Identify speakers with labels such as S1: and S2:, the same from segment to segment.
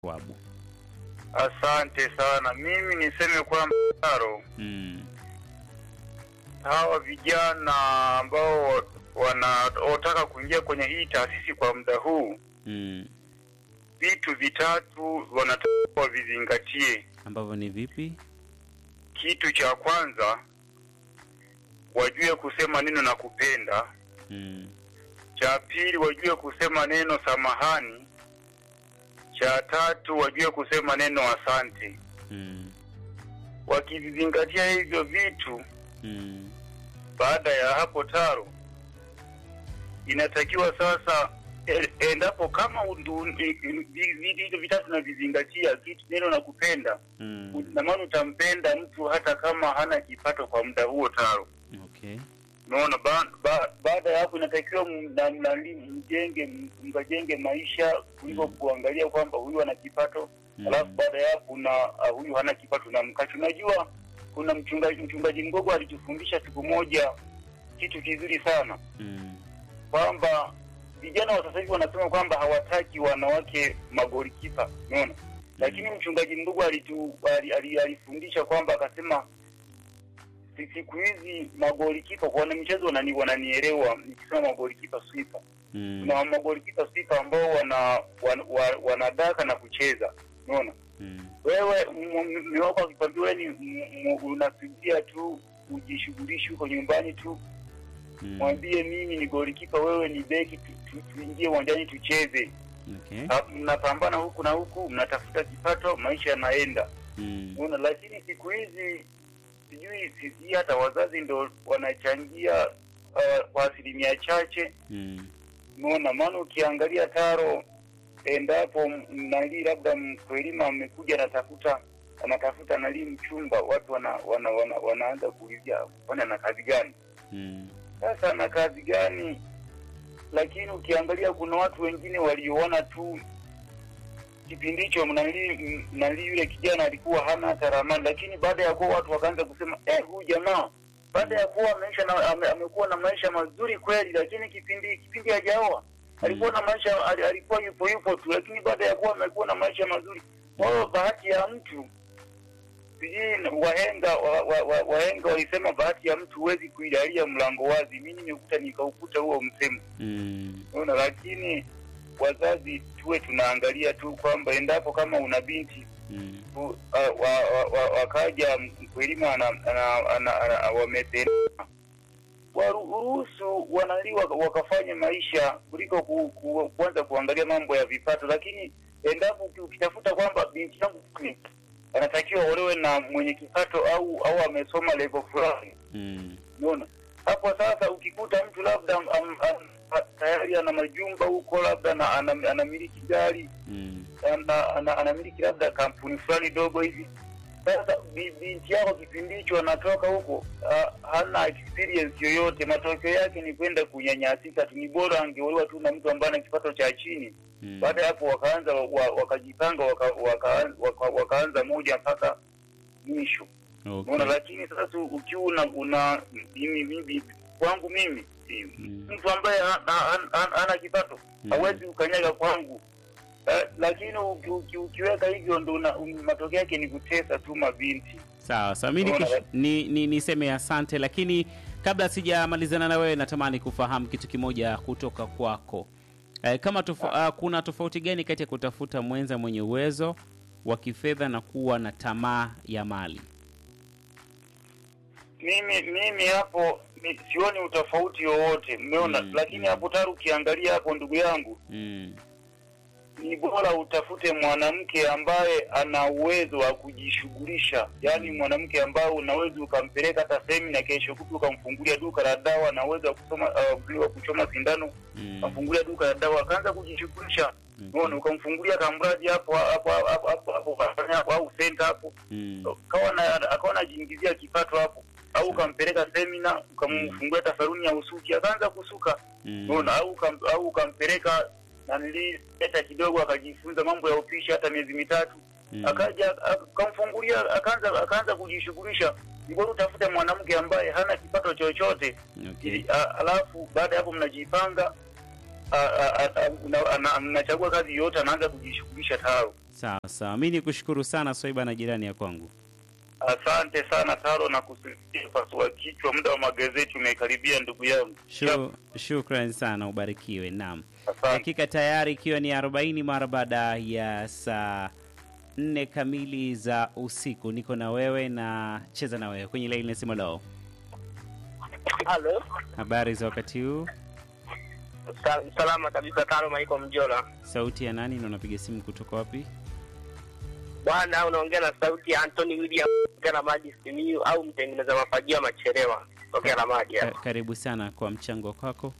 S1: Wabu.
S2: Asante sana. Mimi niseme kwamba Taro,
S1: Mm.
S2: hawa vijana ambao wanaotaka kuingia kwenye hii taasisi kwa muda huu,
S1: Mm.
S2: vitu vitatu wanatakiwa vizingatie.
S1: Ambavyo ni vipi?
S2: Kitu cha kwanza, wajue kusema neno na kupenda.
S1: Mm.
S2: Cha pili, wajue kusema neno samahani. Cha tatu, wajue kusema neno asante.
S1: Mm.
S2: Wakivizingatia hivyo vitu,
S1: Mm.
S2: baada ya hapo Taro, inatakiwa sasa e- endapo kama undu- i- i- vi- vitu hivyo vitatu navizingatia, kitu neno na kupenda,
S1: Mm.
S2: na maana utampenda mtu hata kama hana kipato kwa muda huo Taro.
S1: Okay.
S2: Unaona, ba, ba, baada ya hapo inatakiwa m- na- mnali- mjenge m- mkajenge maisha kuliko
S1: Mm.
S2: kuangalia kwamba huyu ana kipato
S1: Mm.
S2: alafu baada ya hapo na uh, huyu hana kipato na mkacho. Unajua, kuna mchungaji mchungaji Mgogo alitufundisha siku moja kitu kizuri sana
S1: Mm.
S2: kwamba vijana wa sasa hivi wanasema kwamba hawataki wanawake magolikipa, unaona. Lakini mchungaji Mgogo alitu ali- ali- alifundisha kwamba akasema si- siku hizi magolikipa kwa wanamichezo wanani wananielewa nikisema magolikipa swipa
S1: Mm.
S2: kuna magolikipa swipa ambao wana, wana, wana wanadaka na kucheza unaona
S1: Mm.
S2: wewe mume wako akikwambia wewe ni m- m- unasubiria tu ujishughulishi huko nyumbani tu
S1: Mm.
S2: mwambie mimi ni golikipa wewe ni beki tu- tu- tuingie uwanjani tucheze
S1: Okay.
S2: Ha- mnapambana huku na huku mnatafuta kipato maisha yanaenda
S1: Mm.
S2: Unaona, lakini siku hizi sijui sisi hata wazazi ndo wanachangia uh, kwa asilimia chache.
S1: Mm.
S2: Unaona, maana ukiangalia Taro, endapo m- nali labda mkwelima amekuja anatafuta anatafuta nali mchumba, watu wana, wana, wana, wanaanza kuulizia kwani ana kazi gani?
S1: Mm.
S2: Sasa ana kazi gani? Lakini ukiangalia kuna watu wengine walioona tu kipindi hicho mnali mnali yule kijana alikuwa hana hata ramani, lakini baada ya kuwa watu wakaanza kusema eh, huyu jamaa baada ya kuwa maisha na, ame, amekuwa na maisha mazuri kweli, lakini kipindi kipindi hajaoa alikuwa na maisha ali- alikuwa yupo yupo tu, lakini baada ya kuwa amekuwa na maisha mazuri. Kwa hiyo bahati ya mtu sijui na- wahenga wa, wa, wa, wahenga walisema bahati ya mtu huwezi kuidalia mlango wazi. Mimi nimekuta nikaukuta huo msemo,
S1: Mm.
S2: unaona. Lakini wazazi tuwe tunaangalia tu kwamba endapo kama una binti
S1: Mm.
S2: tu, uh, wa, wa, wa, wakaja mkulima ana, ana, ana, ana, wamependa waruhusu wanali waka- wakafanya maisha kuliko ku, ku, kuanza kuangalia mambo ya vipato. Lakini endapo uki- ukitafuta kwamba binti yangu ni- anatakiwa olewe na mwenye kipato au au amesoma level fulani,
S1: Mm.
S2: unaona hapo sasa, ukikuta mtu labda am, am, am, tayari ana majumba huko, labda na- ana- anamiliki gari
S1: Mm.
S2: ana, ana, anamiliki labda kampuni fulani dogo hivi. Sasa bi- binti yako kipindi hicho anatoka huko uh, hana experience yoyote, matokeo yake ni kwenda kunyanyasika tu. Ni bora angeolewa tu na mtu ambaye ana kipato cha chini.
S1: Mm.
S2: Baada ya hapo wakaanza wa, wakajipanga waka, waka, waka, wakaanza moja mpaka mwisho
S1: Okay.
S2: Unaona, lakini sasa ukiwa una, una mimi, mimi kwangu mimi si-
S1: Mm.
S2: mtu ambaye ha- ha- ha- hana kipato
S1: Mm.
S2: hawezi ukanyaga kwangu Eh, lakini uki, uki, ukiweka hivyo ndo una- um, matokeo yake ni kutesa tu mabinti.
S1: Sawa sawa, mi
S2: Unaona,
S1: nikish- ni, ni, niseme asante, lakini kabla sijamalizana na wewe, natamani kufahamu kitu kimoja kutoka kwako. Eh, kama tofa, uh, kuna tofauti gani kati ya kutafuta mwenza mwenye uwezo wa kifedha na kuwa na tamaa ya mali?
S2: Mimi mimi hapo ni, sioni utofauti wowote, umeona
S1: Mm,
S2: lakini
S1: mm.
S2: hapo taru ukiangalia hapo, ndugu yangu,
S1: Mm.
S2: ni bora utafute mwanamke ambaye ana uwezo wa kujishughulisha, yaani mwanamke ambaye unaweza ukampeleka hata semina, kesho kutu ukamfungulia duka la dawa, na uwezo wa kusoma uh, wa kuchoma sindano
S1: Mm.
S2: ukamfungulia duka la dawa, akaanza kujishughulisha
S1: Mm.
S2: Unaona, ukamfungulia kamradi hapo hapo hapo hapo hapo ukafanya hapo au senta hapo,
S1: Mm.
S2: kawa na akawa anajiingizia kipato hapo, au ukampeleka semina ukamfungulia hata saluni ya usuki akaanza kusuka
S1: Mm.
S2: unaona, au ukam- au ukampeleka nanili pesa kidogo akajifunza mambo ya upishi hata miezi mitatu
S1: Mm.
S2: akaja akamfungulia akaanza akaanza kujishughulisha. Ni bora utafute mwanamke ambaye hana kipato chochote
S1: Okay.
S2: ili a- alafu baada ya hapo mnajipanga a- a- a- a- una- ana- mnachagua kazi yote, anaanza kujishughulisha tayari.
S1: Sawa sawa, mi ni kushukuru sana Swaiba na jirani ya kwangu.
S2: Asante sana Taro na kusisitiza pasua kichwa, muda wa magazeti umekaribia ndugu yangu.
S1: Shu, shukran sana, ubarikiwe. Naam,
S2: Asante.
S1: dakika tayari ikiwa ni 40 mara baada ya saa nne kamili za usiku. Niko na wewe na cheza na wewe kwenye laini nasema leo.
S3: Halo,
S1: Habari za wakati huu?
S3: Sa- salama kabisa. Tano Maiko Mjola
S1: Sauti ya nani na unapiga simu kutoka wapi?
S3: bwana, unaongea na sauti ya Anthony William tokea na maji Simiyu au mtengeneza mafagio ya Macherewa tokea na maji
S1: Ka-
S3: hapa.
S1: karibu sana kwa mchango kwako.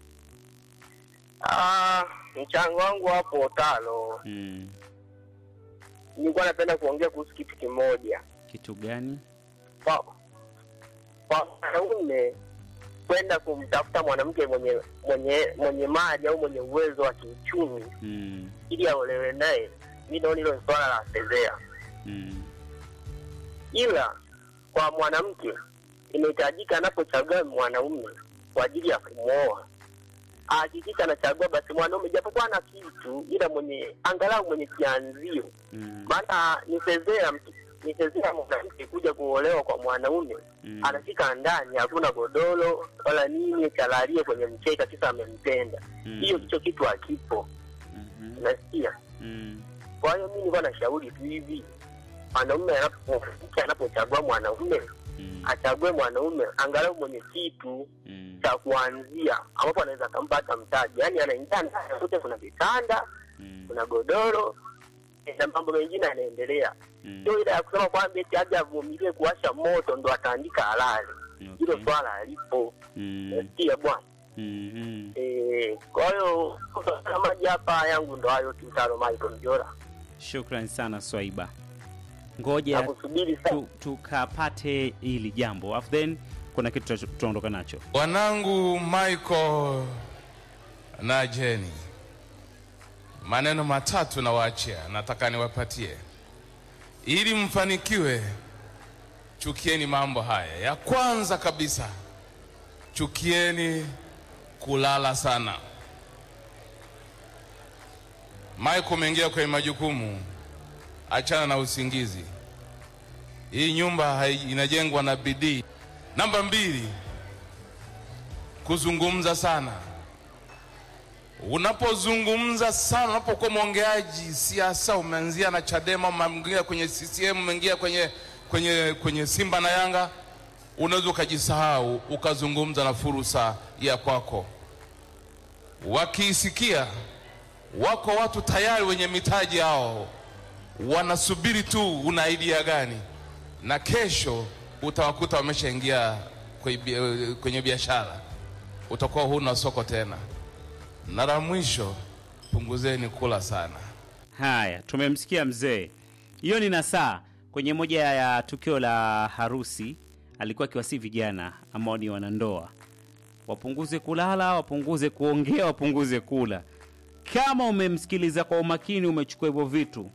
S3: Ah, mchango wangu hapo tano,
S1: Mm,
S3: nilikuwa napenda kuongea kuhusu kitu kimoja
S1: kitu gani?
S3: kwa kwa mwanaume kwenda kumtafuta mwanamke mwenye mwenye mwenye mali au mwenye uwezo wa kiuchumi
S1: Mm,
S3: ili aolewe naye, mi naona hilo ni swala la fedhea.
S1: mm,
S3: ila kwa mwanamke inahitajika anapochagua mwanaume kwa ajili ya kumwoa ahakikisha anachagua basi mwanaume japokuwa na kitu ila mwenye angalau mwenye kianzio
S1: mm,
S3: maana ni fedhea mtu- ni fedhea mwanamke kuja kuolewa kwa mwanaume
S1: mm,
S3: anafika ndani hakuna godoro wala nini chalalie kwenye mkeka kisa amempenda
S1: mm,
S3: hiyo kicho kitu hakipo
S1: mhm,
S3: unasikia
S1: mm,
S3: kwa hiyo mi nilikuwa nashauri tu hivi mwanaume anapo- mke anapochagua mwanaume
S1: mm,
S3: achague mwanaume angalau mwenye kitu
S1: mm,
S3: cha kuanzia ambapo anaweza akampa hata mtaji yaani anaingia ndani kute kuna vitanda
S1: mm,
S3: kuna godoro na mambo mengine yanaendelea
S1: mm,
S3: sio ile ya kusema kwamba eti aje avumilie kuwasha moto ndo ataandika halali hilo
S1: okay.
S3: swala alipo
S1: Mm,
S3: nasikia bwana
S1: mm, mm.
S3: Eh, kwa hiyo kutokana maji hapa yangu ndo hayo tu tano Michael Mjora
S1: Shukran sana Swaiba, ngoja
S3: nakusubiri sana
S1: tu- tukapate hili jambo afu then kuna kitu tuta- tutaondoka nacho.
S4: Wanangu Michael na Jenny, maneno matatu nawaachia, nataka niwapatie ili mfanikiwe. Chukieni mambo haya. Ya kwanza kabisa, chukieni kulala sana. Michael, umeingia kwenye majukumu, achana na usingizi. Hii nyumba hai- inajengwa na bidii. Namba mbili, kuzungumza sana. Unapozungumza sana, unapokuwa mwongeaji siasa, umeanzia na Chadema, umeingia kwenye CCM, umeingia kwenye, kwenye, kwenye Simba na Yanga, unaweza ukajisahau ukazungumza na fursa ya kwako. Wakiisikia, wako watu tayari wenye mitaji yao wanasubiri tu una idea gani, na kesho utawakuta wameshaingia kwenye bia- kwenye biashara, utakuwa huna soko tena. Na la mwisho, punguzeni kula sana.
S1: Haya, tumemsikia mzee. Hiyo ni nasaa kwenye moja ya tukio la harusi, alikuwa akiwasi vijana ambao ni wanandoa wapunguze kulala, wapunguze kuongea, wapunguze kula. Kama umemsikiliza kwa umakini, umechukua hivyo vitu,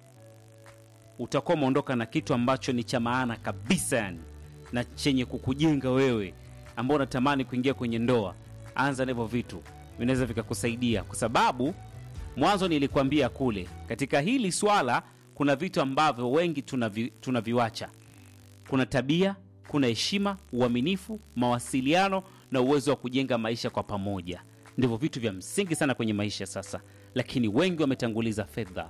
S1: utakuwa umeondoka na kitu ambacho ni cha maana kabisa, yani na chenye kukujenga wewe ambao unatamani kuingia kwenye ndoa. Anza na hivyo vitu, vinaweza vikakusaidia, kwa sababu mwanzo nilikwambia kule, katika hili swala kuna vitu ambavyo wengi tunavi, tunaviwacha. Kuna tabia, kuna heshima, uaminifu, mawasiliano na uwezo wa kujenga maisha kwa pamoja. Ndivyo vitu vya msingi sana kwenye maisha sasa, lakini wengi wametanguliza fedha,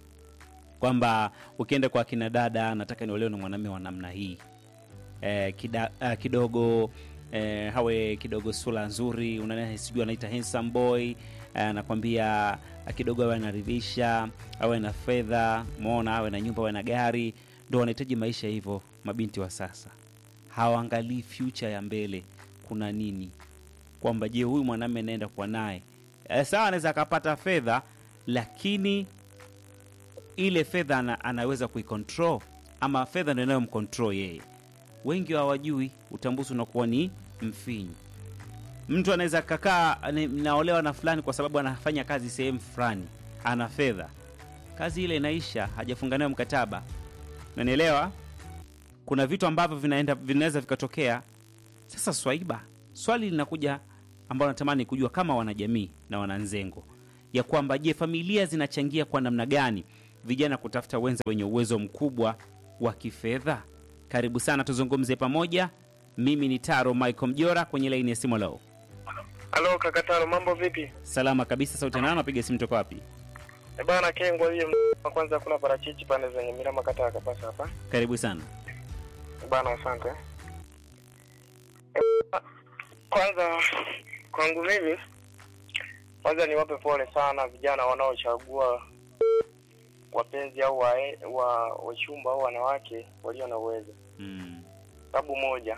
S1: kwamba ukienda kwa akina dada, nataka niolewe na mwanamume wa namna hii eh, kida, eh, kidogo eh, hawe kidogo sura nzuri, unaona sijui anaita handsome boy eh, anakwambia eh, kidogo awe anaridhisha, awe na fedha, umeona, awe na nyumba, awe na gari, ndo wanahitaji maisha hivyo. Mabinti wa sasa hawaangalii future ya mbele, kuna nini, kwamba je, huyu mwanamume naenda kwa naye eh, sawa, anaweza akapata fedha, lakini ile fedha ana, anaweza kuicontrol ama fedha ndio inayomcontrol yeye wengi hawajui, utambuzi unakuwa ni mfinyu. Mtu anaweza kakaa ni- naolewa na fulani kwa sababu anafanya kazi sehemu fulani, ana fedha, kazi ile inaisha, hajafunga nayo mkataba. Nanielewa, kuna vitu ambavyo vinaenda vinaweza vikatokea. Sasa Swaiba, swali linakuja ambalo natamani kujua kama wanajamii na wananzengo ya kwamba je, familia zinachangia kwa namna gani vijana kutafuta wenza wenye uwezo mkubwa wa kifedha? Karibu sana tuzungumze pamoja. Mimi ni Taro Michael Mjora kwenye laini ya simu leo.
S5: Halo kakataro, mambo vipi?
S1: Salama kabisa, sauti nani? Napiga simu toka wapi?
S5: E bana, Kengwa hiyo wa kwanza kuna parachichi pande zenye Mirama kata ya Kapasa hapa.
S1: Karibu sana.
S5: E bana, asante. E, kwanza kwangu mimi kwanza niwape pole sana vijana wanaochagua wapenzi au wa, wa wachumba au wanawake walio na uwezo.
S1: Mm.
S5: Sababu moja,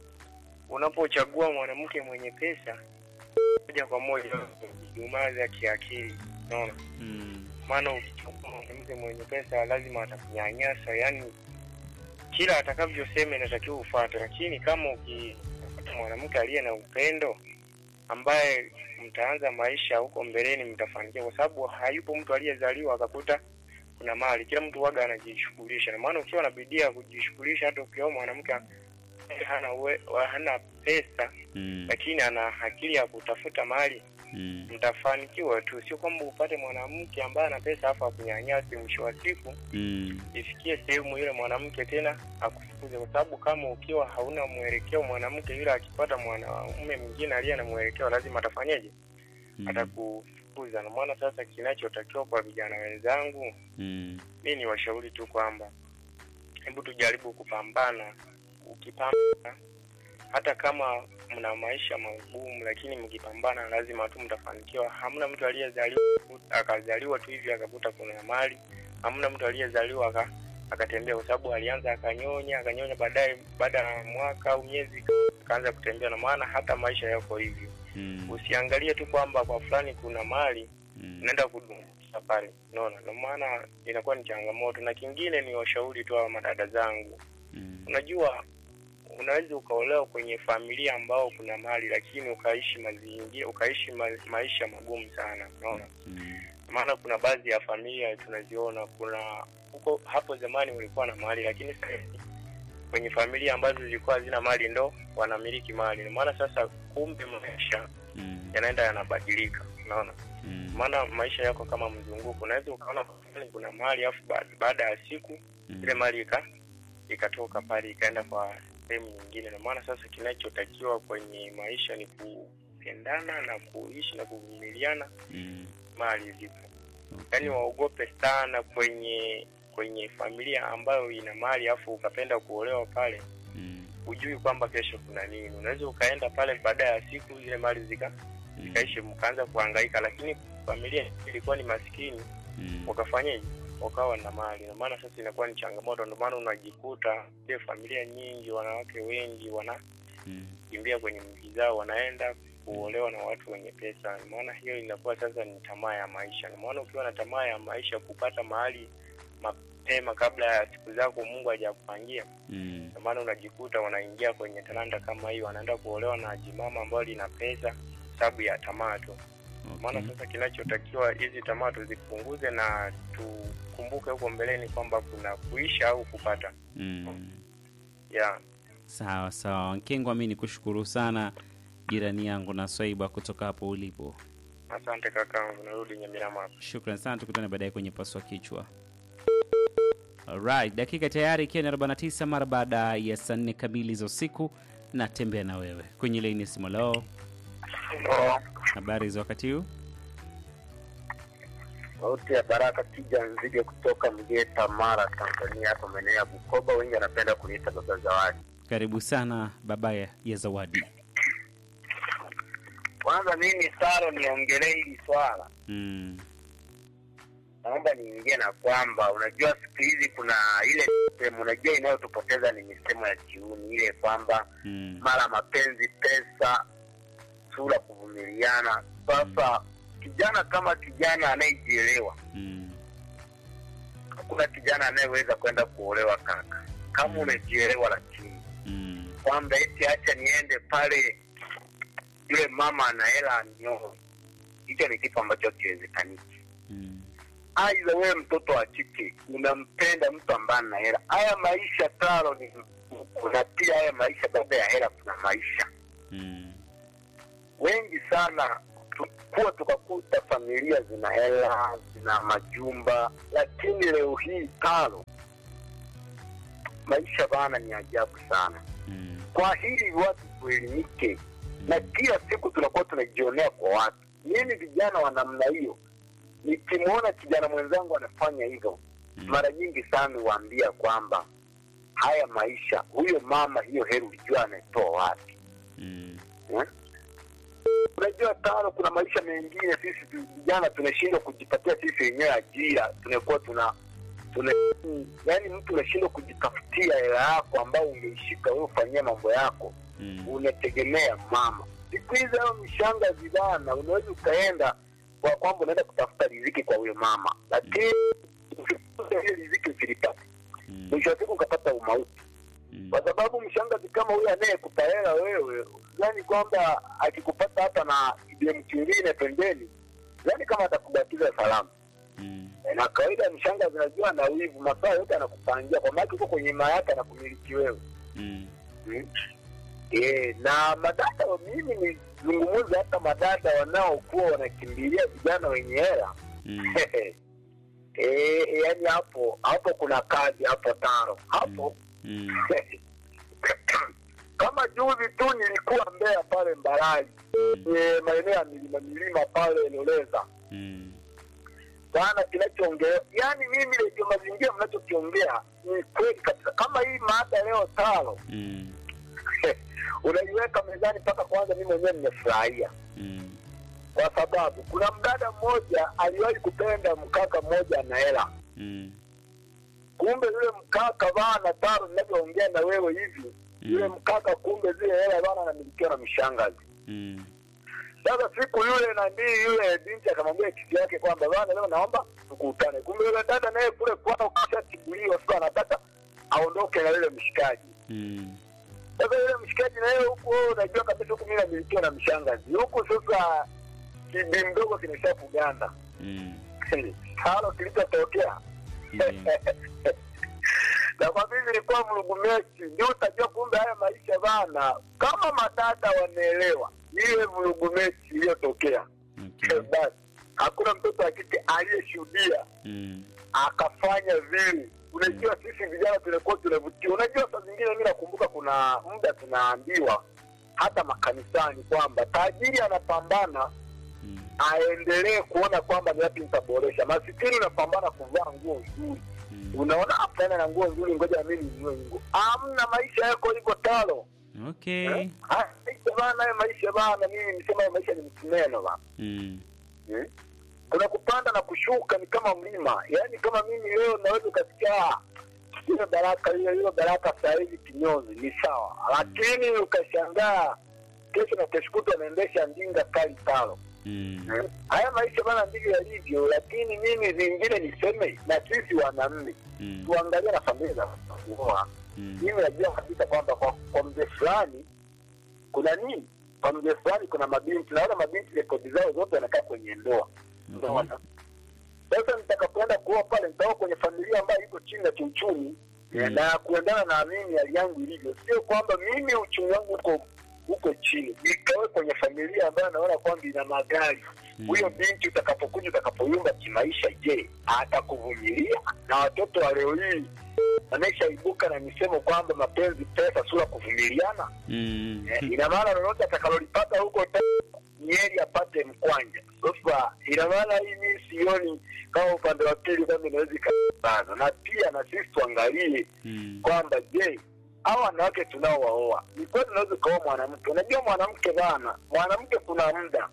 S5: unapochagua mwanamke mwenye pesa moja kwa moja umaza kiakili, unaona
S1: Mm.
S5: maana ukichukua mwanamke mwenye pesa lazima atakunyanyasa, yani kila atakavyosema inatakiwa ufuate. Lakini kama ukipata mwanamke aliye na upendo, ambaye mtaanza maisha huko mbeleni, mtafanikiwa, kwa sababu hayupo mtu aliyezaliwa akakuta kuna mali. Kila mtu waga anajishughulisha, na maana ukiwa na bidii ya kujishughulisha, hata ukioa mwanamke hana uwe, hana pesa
S1: Mm.
S5: lakini ana akili ya kutafuta mali
S1: Mm.
S5: mtafanikiwa tu, sio kwamba upate mwanamke ambaye ana pesa afu akunyanyasi. Mwisho wa siku
S1: Mm.
S5: ifikie sehemu yule mwanamke tena akufukuze, kwa sababu kama ukiwa hauna mwelekeo, mwanamke yule akipata mwanaume mwingine aliye na mwelekeo, lazima atafanyeje?
S1: Mm.
S5: Atakufukuza. Na maana sasa, kinachotakiwa kwa vijana wenzangu,
S1: Mm.
S5: mi ni washauri tu kwamba hebu tujaribu kupambana. Ukipambana hata kama mna maisha magumu, lakini mkipambana lazima tu mtafanikiwa. Hamna mtu aliyezaliwa akazaliwa tu hivi akakuta kuna mali. Hamna mtu aliyezaliwa aka, akatembea, kwa sababu alianza akanyonya akanyonya, baadaye baada ya mwaka au miezi akaanza kutembea. Na maana hata maisha yako hivyo,
S1: Mm.
S5: usiangalie tu kwamba kwa fulani kuna mali
S1: Mm.
S5: unaenda kudumisa pale, unaona. Ndio maana inakuwa ni changamoto. Na kingine ni washauri tu hawa madada zangu,
S1: Mm.
S5: unajua unaweza ukaolewa kwenye familia ambao kuna mali, lakini ukaishi mazingira ukaishi ma, maisha magumu sana, unaona.
S1: Mm.
S5: Maana kuna baadhi ya familia tunaziona, kuna huko hapo zamani walikuwa na mali, lakini sasa hivi kwenye familia ambazo zilikuwa hazina mali ndo wanamiliki mali. Ndio maana sasa, kumbe maisha
S1: Mm.
S5: yanaenda yanabadilika, unaona
S1: Mm.
S5: maana maisha yako kama mzunguko. Unaweza ukaona fulani kuna mali afu ba- baada ya siku ile mali ika ikatoka pale ikaenda kwa sehemu nyingine. Na maana sasa kinachotakiwa kwenye maisha ni kupendana na kuishi na kuvumiliana,
S1: Mm.
S5: mali zipo.
S1: Okay.
S5: Yaani waogope sana kwenye kwenye familia ambayo ina mali afu ukapenda kuolewa pale,
S1: Mm.
S5: hujui kwamba kesho kuna nini. Unaweza ukaenda pale baada ya siku zile mali zika
S1: Mm.
S5: zikaishi, mkaanza kuhangaika, lakini familia ilikuwa ni maskini
S1: Mm.
S5: wakafanyaje wakawa na mali na maana sasa inakuwa ni changamoto ndio maana unajikuta ile familia nyingi wanawake wengi wanakimbia
S1: Mm.
S5: kwenye mji zao wanaenda kuolewa na watu wenye pesa maana hiyo inakuwa sasa ni tamaa ya maisha na maana ukiwa na tamaa ya maisha kupata mahali mapema kabla ya siku zako mungu hajakupangia
S1: Mm.
S5: na maana unajikuta wanaingia kwenye talanta kama hiyo wanaenda kuolewa na jimama ambayo lina pesa sababu ya tamaa tu maana
S1: Okay.
S5: sasa kinachotakiwa hizi tamaa tuzipunguze na tukumbuke huko mbeleni kwamba kuna kuisha au kupata
S1: Mm.
S5: yeah.
S1: Sawa sawa, Nkengwa, mi ni kushukuru sana jirani yangu na Swaiba kutoka hapo ulipo.
S5: Asante kakangu, narudi Nyamirama hapa.
S1: Shukran sana, tukutane baadaye kwenye paswa kichwa. Alright, dakika tayari ikiwa ni 49 mara baada ya saa nne kamili za usiku. Natembea na wewe kwenye laini ya simu. Leo habari za wakati huu?
S3: Sauti ya Baraka Kija Nzige kutoka Mgeta, Mara, Tanzania, hapa maeneo ya Bukoba. Wengi wanapenda kuniita Baba Zawadi.
S1: Karibu sana baba ya ya Zawadi.
S3: Kwanza mimi Saro, niongelee hili swala,
S1: Mm.
S3: naomba niingie na kwamba unajua, siku hizi kuna ile sehemu, unajua inayotupoteza ni misemo ya kiuni ile kwamba
S1: Mm.
S3: mara mapenzi, pesa, sura, kuvumiliana. Sasa kijana kama kijana anayejielewa
S1: Mm.
S3: hakuna kijana anayeweza kwenda kuolewa kaka, kama umejielewa, lakini
S1: Mm.
S3: kwamba eti acha niende pale, yule mama ana hela anioe, hicho ni kitu ambacho hakiwezekaniki.
S1: Mm.
S3: Aidha wewe mtoto wa kike unampenda mtu ambaye ana hela. Haya maisha taro ni mzunguko, na pia haya maisha, baada ya hela kuna maisha.
S1: Mm.
S3: Wengi sana tukua tukakuta familia zina hela zina majumba, lakini leo hii tano, maisha bana ni ajabu sana.
S1: Mm.
S3: Kwa hili watu tuelimike, na kila siku tunakuwa tunajionea kwa watu. Mimi vijana wa namna hiyo, nikimwona kijana mwenzangu anafanya hivyo,
S1: Mm.
S3: mara nyingi sana huambia kwamba haya maisha, huyo mama, hiyo heri ulijua anaitoa wapi?
S1: Mm.
S3: Eh? Unajua tano, kuna maisha mengine sisi tu- vijana tunashindwa kujipatia sisi wenyewe ajira, tunakuwa tuna tuna yani, mtu unashindwa kujitafutia hela yako ambao ungeishika wewe ufanyia mambo yako,
S1: Mm.
S3: unategemea mama. Siku hizi hao mishanga vibana, unaweza ukaenda kwa kwamba unaenda kutafuta riziki kwa huyo mama, lakini ukikuta hiyo riziki usilipate,
S1: Mm.
S3: mwisho wa siku ukapata umauti
S1: Mm.
S3: kwa sababu mshangazi kama huyo anayekupa hela wewe, yani kwamba akikupata hapa na DM kingine pembeni, yani kama atakubakiza salama.
S1: Mm.
S3: E, na kawaida mshangazi najua na wivu, masaa yote anakupangia kwa maana uko kwenye maa yake anakumiliki wewe
S1: Mm.
S3: hmm? E, na madada mimi nizungumuza hata madada wanaokuwa wanakimbilia vijana wenye hela
S1: Mm.
S3: e, yani hapo hapo kuna kazi hapo taro hapo
S1: Mm.
S3: kama juzi tu nilikuwa Mbeya pale Mbarali kwenye maeneo ya milima milima pale Loleza
S1: Mm.
S3: sana kinachoongea yani mimi redio mazingira mnachokiongea ni kweli kabisa kama hii maada leo tano
S1: Mm.
S3: unaiweka mezani mpaka kwanza mimi mwenyewe nimefurahia
S1: Mm.
S3: kwa sababu kuna mdada mmoja aliwahi kupenda mkaka mmoja ana hela
S1: Mm.
S3: kumbe yule mkaka bana taro ninavyoongea na wewe hivi yule mkaka kumbe zile hela bana anamilikiwa na mishangazi
S1: Mm.
S3: Sasa siku yule nanii yule binti akamwambia kisi yake kwamba bana, leo naomba tukutane. Kumbe yule dada naye kule kwao kishatibuliwa, sasa anataka aondoke na yule mshikaji.
S1: Mm.
S3: Sasa yule mshikaji na yeye huku, wewe unajua kabisa huku mimi namilikiwa na mshangazi huku, sasa kibi mdogo kimeshafuganda
S1: Mm.
S3: halo kilichotokea
S1: Ndiyo.
S3: na kwa mimi nilikuwa mrugumechi, ndio utajua kumbe haya maisha bana, kama madada wanaelewa ile mrugumechi iliyotokea
S1: Okay.
S3: basi hakuna mtoto wa kike aliyeshuhudia
S1: Mm.
S3: akafanya vile. Unajua sisi vijana tunakuwa tunavutia. Unajua saa zingine mimi nakumbuka kuna muda tunaambiwa hata makanisani kwamba tajiri anapambana
S1: Mm.
S3: aendelee kuona kwamba ni wapi nitaboresha. Masikini unapambana kuvaa nguo nzuri,
S1: Mm.
S3: unaona hapana na nguo nzuri, ngoja mimi ninunue nguo. Amna, maisha yako iko talo
S1: Okay.
S3: eh? Haya maisha bana, haya maisha bana, mimi nisema haya maisha ni msumeno bana
S1: Mm.
S3: Hmm? kuna kupanda na kushuka ni kama mlima yaani kama mimi leo naweza ukasikia "Ah, ile baraka hiyo hiyo baraka saa hizi kinyozi ni sawa lakini ukashangaa kesho na kesho kutwa anaendesha ndinga kali talo
S1: Mm.
S3: Hmm? haya maisha bana ndivyo yalivyo lakini mimi vingine niseme na sisi wanaume
S1: Mm.
S3: tuangalie na familia za kuoa
S1: Mm.
S3: mimi najua kabisa kwamba kwa, kwa mzee fulani kuna nini kwa mzee fulani kuna mabinti naona mabinti rekodi zao zote wanakaa kwenye ndoa
S1: Okay.
S3: Unaona? Sasa nitakapoenda kuoa pale nitaoa kwenye familia ambayo iko chini ya kiuchumi
S1: Mm.
S3: na kuendana na mimi hali yangu ilivyo, sio kwamba mimi uchumi wangu uko uko chini, nikawe kwenye familia ambayo naona kwamba ina magari
S1: Mm.
S3: huyo binti utakapokuja utakapoyumba kimaisha, je, atakuvumilia? Na watoto wa leo hii wameshaibuka na misemo kwamba mapenzi, pesa, sura kuvumiliana.
S1: Mm.
S3: Eh, ina maana lolote atakalolipata huko ta- Nyeri apate mkwanja. Sasa ina maana hii mimi sioni kama upande wa pili kwamba inaweza ikabana, na pia na sisi tuangalie
S1: Mm.
S3: kwamba je, hawa wanawake tunaowaoa ni kweli unaweza ukaoa mwanamke? Unajua mwanamke bana, mwanamke kuna muda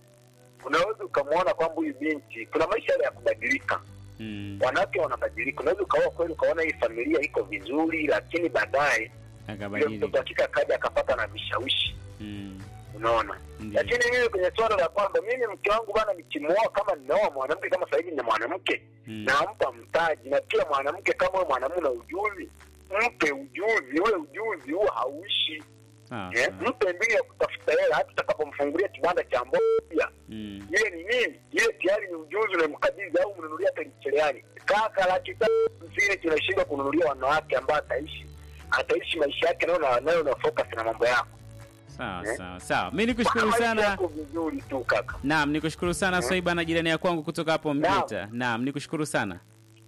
S3: unaweza ukamwona kwamba huyu binti kuna maisha yale ya kubadilika
S1: Mm.
S3: wanawake wanabadilika. Unaweza ukaoa kweli ukaona hii familia iko vizuri, lakini baadaye yule mtoto
S1: Akabadilika.
S3: hakika akaja akapata na vishawishi,
S1: Mm.
S3: unaona.
S1: Ndiyo.
S3: Lakini mimi kwenye swala la kwamba mimi mke wangu bana, nikimwoa kama ninaoa mwanamke kama sasa hivi na mwanamke
S1: Mm.
S3: nampa mtaji, na pia mwanamke kama wewe mwanamume na ujuzi, mpe ujuzi. Ule ujuzi huo hauishi
S1: Sawa,
S3: eh,
S1: sawa.
S3: mpe mbili ya kutafuta hela, hata utakapomfungulia kibanda cha mboga pia
S1: Mm.
S3: ile ni nini? Ile tayari ni ujuzi unamkabidhi au mnunulia hata mcheleani. Kaka laki tatu hamsini tunashindwa kununulia wanawake ambao ataishi ataishi maisha yake nayo na nayo na focus na mambo yako.
S1: Sawa
S2: Eh?
S1: sawa sawa, mi nikushukuru
S2: Maisha
S1: sana.
S2: yako vizuri tu kaka.
S1: Naam, nikushukuru sana
S2: Eh?
S1: Swaiba na jirani ya kwangu kutoka hapo
S2: Naam.
S1: Mvita. Naam, nikushukuru sana.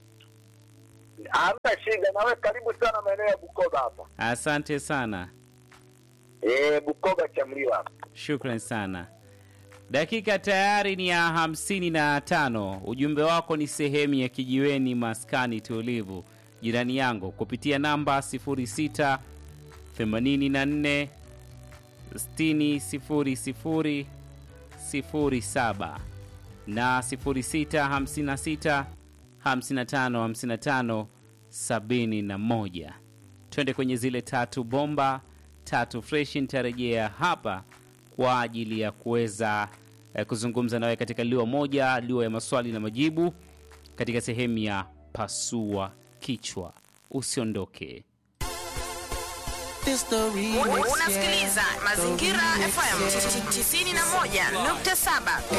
S2: Hamna shida, nawe karibu sana maeneo ya Bukoba hapa.
S1: Asante sana.
S2: Eh, Bukoba Chamliwa hapa.
S1: Shukran sana. Dakika tayari ni ya hamsini na tano. Ujumbe wako ni sehemu ya kijiweni maskani tulivu, jirani yangu, kupitia namba 06 84 60 00 07 na 06 56 55 55 71. Twende kwenye zile tatu bomba tatu fresh. Nitarejea hapa kwa ajili ya kuweza eh, kuzungumza nawe katika liwa moja, liwa ya maswali na majibu katika sehemu ya pasua kichwa. Usiondoke.
S6: Unasikiliza Mazingira FM 91.7.